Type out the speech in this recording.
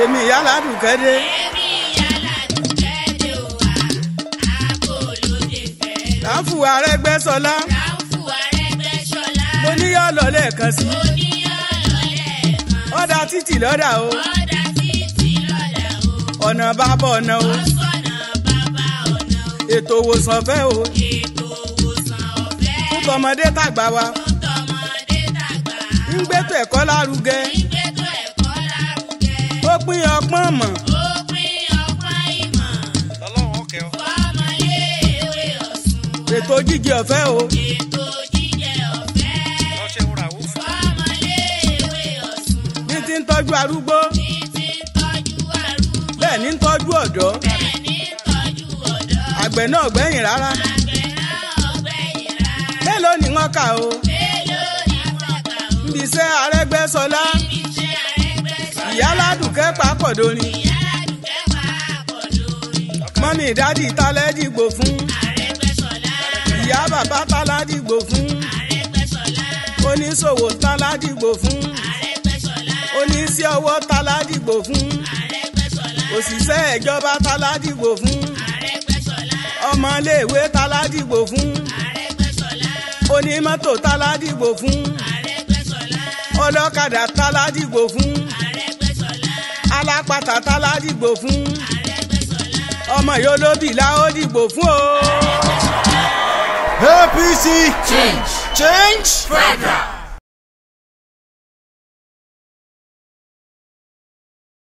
èmi ìyá ládùúkẹ́ dé. Èmi yàrá dùkẹ́dẹ́ o wa, àbò lóde fẹ́. ráfù arẹ́gbẹ́sọlá Ráńfù Arẹ́gbẹ́ṣọlá. mo ní yọ lọ lẹ́ẹ̀kan sí. Oníyọ̀lọ́lẹ̀ kan. ọ̀dà títì lọ́dà o Ọ̀dà títí lọ́dà o. ọ̀nà bàbá ọ̀nà o Ọ̀sọ̀nà bàbá ọ̀nà o. ètò òwòsàn fẹ́ o Ètò òwòsàn ọ̀fẹ́. fún tọmọdé tàgbà wa Fún tọmọdé tàgbà. ń gbẹ́tọ̀ ẹ̀kọ́ lárugẹ Ìgbésọ̀ ẹ̀kọ́ lárugẹ. ó pín ọpọ́n mọ̀ Ó pín ọgbọ́n ìmọ̀. ọlọ́run ọkẹ́ ọ. Fọ́mọléèwé Ọ̀ṣun. ètò jíjẹ ọ̀fẹ́ o Ètò jíjẹ ọ̀fẹ́. lọ́sẹ̀ wúrà wò. Fọ́mọléèwé Ọ̀ṣun. ní ti ń tọ́jú arúgbó Títí ń tọ́jú arúgbó. bẹ́ẹ̀ ní ń tọ́jú ọ̀dọ́ Bẹ́ẹ̀ ní tọ́jú ọ̀dọ́. àgbẹ̀ náà gbẹ̀yìn rárá Àgbẹ̀ náà ọ̀gbẹ́yìn rárá. mélòó ni wọ́n kà o Mélòó ni àtàkà o? níbi iṣẹ́ arẹ́gbẹ́sọlá Iṣẹ́ Arẹ́gbẹ́ṣọlá. ìyá ládùúkẹ́ pàápọ̀dọ́ni Ìyá Dùkẹ́ pàápọ̀ lórí. mọ́mí ìdádì tálẹ́ dìgbò fún Arẹ́gbẹ́ṣọlá. ìyá bàbá tálá dìgbò fún Arẹ́gbẹ́ṣọlá. oníṣòwò tálá dìgbò fún Arẹ́gbẹ́ṣọlá. oníṣẹ́ ọwọ́ tálá dìgbò fún Arẹ́gbẹ́ṣọlá. òṣìṣẹ́ ìjọba tálá dìgbò fún Arẹ́gbẹ́ṣọlá. ọmọléèwé tálá dìgbò fún Arẹ́gbẹ́ṣọlá. onímọ́tò tálá dìgbò fún Arẹ́gbẹ́ṣọlá. ọlọ́kadà tálá dìgbò fún Arẹ́gbẹ́ṣọlá. alápatà tálá dìgbò fún Arẹ́gbẹ́ṣọlá. ọmọ yólóbì la ó dìgbò fún o. APC change change federal.